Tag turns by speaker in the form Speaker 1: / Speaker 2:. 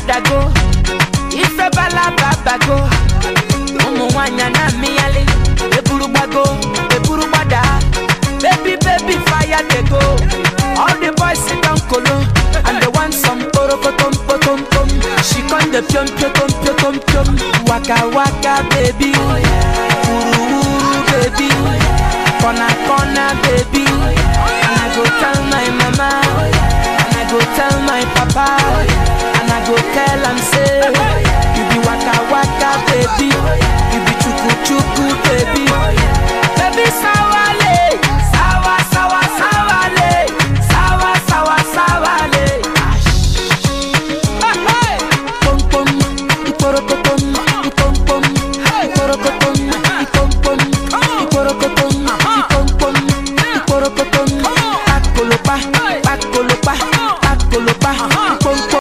Speaker 1: dago ife balaba bago ụmụ nwanyị na mmịyali eburu gbago eburu gbada baby baby fire dey go all the boys sit down kolo and they want some orokotom potom pom she come dey piom piom piom piom waka waka baby wuru wuru baby corner corner baby and i go tell my mama and i go tell my papa and i go tell am say you be waka waka baby you be chuku chuku baby baby sawale sawa sawa sawale sawa sawa sawale. Hey, hey. Pom pom, iporokotom, ipom pom, iporokotom, ipom pom, iporokotom, ipom pom, iporokotom. Pakolopa, pakolopa, pakolopa, ipom pom.